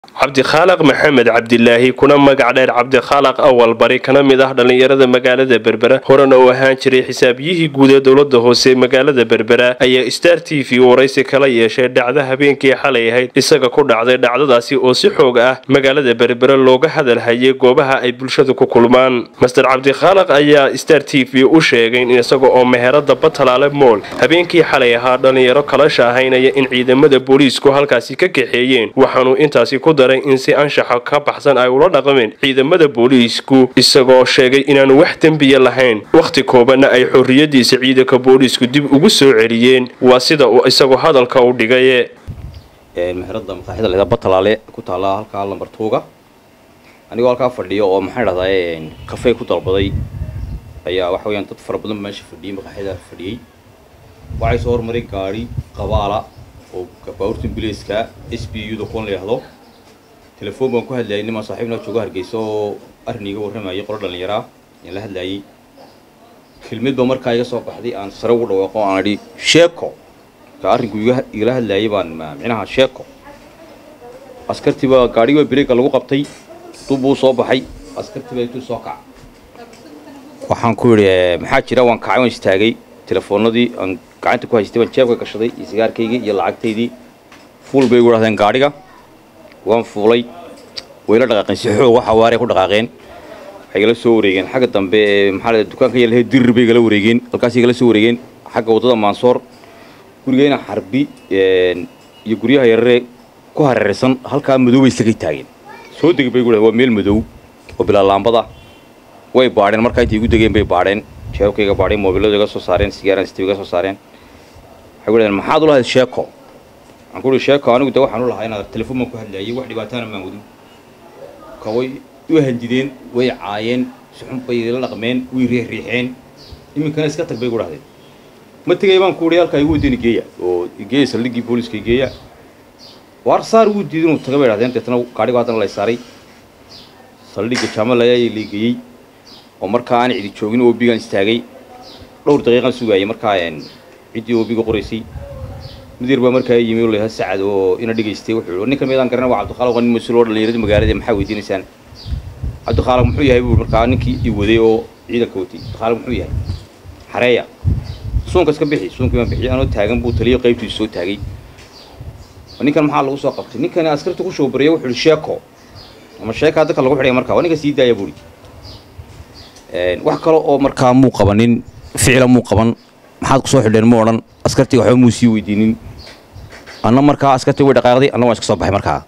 cabdikhaaliq maxamed cabdilaahi kuna magac dheer cabdikhaaliq awal bari kana mid ah dhallinyarada magaalada berbera horena uu ahaan jiray xisaabyihii guud ee dowlada hoose magaalada berbera ayaa star t v waraysi kala yeeshay dhacdo habeenkii xalay ahayd isaga ku dhacday dhacdadaasi oo si xoog ah magaalada berbera looga hadalhayay goobaha ay bulshadu ku kulmaan master cabdikhaaliq ayaa star t v u sheegay in isaga oo meherada batalaale mool habeenkii xalay ahaa dhallinyaro kala shaahaynaya in ciidamada booliisku halkaasi ka kaxeeyeen waxaanuu intaasi ku daray in si anshaxa ka baxsan ay ula dhaqmeen ciidamada booliisku isagoo sheegay inaanu wax dembiya lahayn wakhti koobanna ay xorriyadiisa ciidanka booliisku dib ugu soo celiyeen waa sida uu isagu hadalka u dhigaye meherada maqaaxida leda batalaale ku taallaa halkaa lambartuuga anigoo halkaa fadhiyo oo maxaan dhahdaa kafey ku dalbaday ayaa waxa weyaan dad fara badan meesha fadhiyay maqaaxida fadhiyey waxay soo hormaray gaari qabaala oo baabuurta bilayska s b u da kuwan la yidhahdo telefoon baan ku hadlayay nimaan saaxiibna jooga hargeysa oo arrin iga warramayay qolo dhallinyaraa ayaan la hadlayay kelmid ba markaa iga soo baxday aan sare ugu dhawaaqo aan idhi sheeko ka arrinku igala hadlayay baan micnaha sheeko askartii baa gaadhigiiba bireega lagu qabtay dubbuu soo baxay askartii baa intuu soo kaca waxaan ku yidhi maxaa jira waan kacay waan istaagay telefoonadii aan gacanta ku haystay baan jeebka gashaday iyo sigaarkaygii iyo lacagtaydii fuul bay igu dhahdeen gaadhiga waan fuulay wayla dhaqaaqeen si xoog waxa waarey ku dhaqaaqeen waxay igala soo wareegeen xagga dambe ee maxaa la dukaanka yalahay dirir bay igala wareegeen halkaas igala soo wareegeen xagga waddada maansoor gurigeyna xarbi iyo guryaha yarare ku hareeraysan halkaa madow bay isagay taageen soo degi bay igu dhahdeen waa meel madow oo bilaa laambada way baadheen markaa intay igu degeen bay baadheen jeebkayga baadheen moobiladu iga soo saareen sigaaran stiv iga soo saareen waxay gu dhahdeen maxaad ulahayd sheeko waxaan ku uhi sheeko anigu de waxaan u lahaa inaad telefoon baan ku hadlayay wax dhibaataana maan wadin ka way u handideen way caayeen si xun bay ila dhaqmeen way riixriixeen iminkana iska tag bay gu dhahdeen ma tegay baan ku uhi halkaa igu wadeen igeeya oo igeeya saldhiggii booliska igeeya waar saar wuu diiday inuu taga bay dhahdeen deetana gaadhigu haddana lay saaray saldhigga jaamalayaa la igeeyey oo markaa aan cidi joogin oobigaan istaagay dhowr daqiiqaan sugaayay markaa ciddii oobiga qoraysay midir baa markaa yimi oo layaha sacad oo ina dhigaystay wuxuu ninkan meedaan garana waa cabdikhaaliq waa nin mas-uul oo dhallinyarada magaalada maxaa weydiinaysaan cabdikhaaliq muxuu yahay buu markaa ninkii i waday oo ciidanka watay cabdikhaaliq muxuu yahay xareeya suunka iska bixi suunkii baan bixiyay anoo taagan buu taliyo qaybtiisu soo taagay ninkan maxaa lagu soo qabtay ninkani askarta ku shoobaraya wuxuu yihi sheeko ama sheekaa dadka lagu xidhaya markaa waa ninka sii daaya buuri wax kale oo markaa muu qabanin ficila muu qaban maxaad kusoo xidheen ma odhan askartii waxba muu sii weydiinin anna markaa askartii way dhaqaaqday anna waan iska soo baxay markaa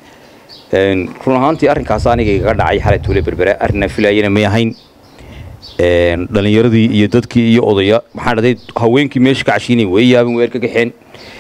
run ahaantii arrinkaas aniga igaga dhacay xalay tuule berbere arrinaa filaayana may ahayn dhallinyaradii iyo dadkii iyo odaya maxaa dhahday haweenkii meesha ka cashiinay way yaabeen weer ka kaxeen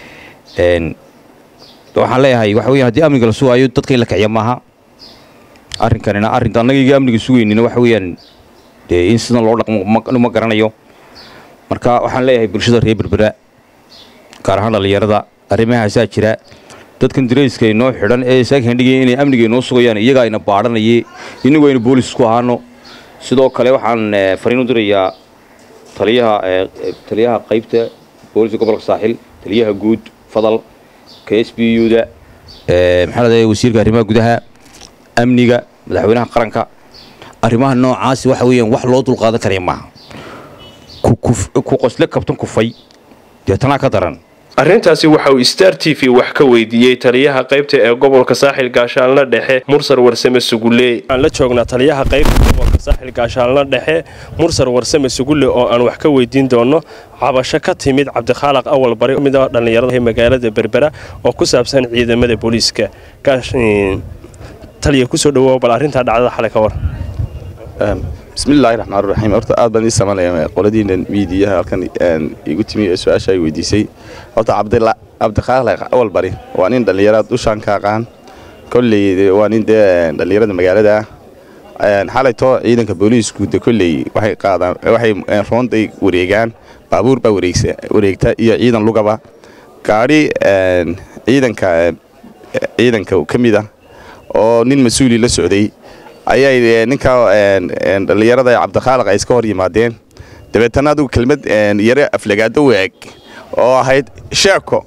waxaan leeyahay waxa weya haddii amniga la sugaayo dadka in la kiciya maaha arrinkanina arrinta annaga iga amniga sugaynina waxa weeyaan dee in sidan loo dhaqmo ma garanayo marka waxaan leeyahay bulshada reer berbera gaar ahaan dhallinyarada arrimahaasaa jira dadkan darayska inoo xidhan ee saakandhigaya inay amniga inoo sugayaan iyagaa ina baadhanayay inagu aynu boolis ku ahaano sidoo kale waxaan fariin u dirayaa taliyaha taliyaha qaybta booliska gobolka saaxil taliyaha guud fadal k s b u da maxaa ladahay wasiirka arrimaha gudaha amniga madaxweynaha qaranka arrimaha noocaasi waxa weeyaan wax loo dulqaadan karaya maaha ku qosle kabtan kufay deetanaa ka daran arrintaasi waxa uu star t v wax ka weydiiyey taliyaha qaybta ee gobolka saaxil gaashaanla dhexe mursar warsame sugulle aan la joognaa taliyaha qaybta gobolka saaxil gaashaanla dhexe mursar warsame sugulle oo aan wax ka weydiin doono cabasho ka timid cabdikhaaliq awal bari mid a dhallinyarada magaalada berbera oo ku saabsan ciidamada booliiska taliya kusoo dhawaa bal arrintaa dhacdada xalay ka war bismillaahi raxmaan raxiim horta aad baan ii samalaya qoladiina miidiyaha halkan igu timi ee su-aasha ay weydiisay horta cabdikhaaliq awal bari waa nin dhallinyara dushaan ka aqaan kolley waa nin dee dhallinyarada magaalada ah xalaytoo ciidanka booliisku de kolley waxay qaadaan waxay roonday wareegaan baabuur baa wareegta iyo ciidan lugaba gaadhi ciidanka ciidanka ka mid ah oo nin mas-uuli la socday ayay ninka dhallinyarada cabdikhaaliq ay iska hor yimaadeen dabeetana adigu kelmad yare aflagaado waag oo ahayd sheeko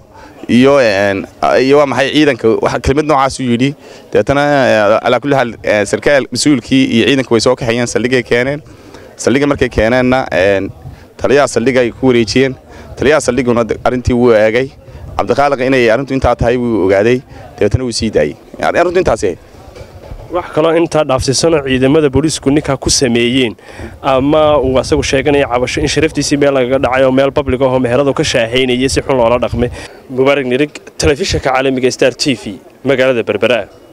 iyo iyo waa maxay ciidanka wax kelmad noocaasuu yidhi deetana calaa kulli xaal sarkaal mas-uulkii iyo ciidanka way soo kaxeeyeen saldhigay keeneen saldhiga markay keeneenna taliyaha saldhiga ay ku wareejiyeen taliyaha saldhiguna arrintii wuu eegay cabdiqaaliq inay arrintu intaa tahay wuu ogaaday dabeetana wuu sii daayey arrintu intaasi wax kaloo intaa dhaafsiisanoo ciidamada booliisku ninkaa ku sameeyeen ama uu asagu sheeganaya cabasho in sharaftiisii meel lagaga dhacay oo meel bablig ahoo meheradu ka shaahaynayay si xun loola dhaqmay mubaarak nirig telefishinka caalamiga star t v magaalada berbera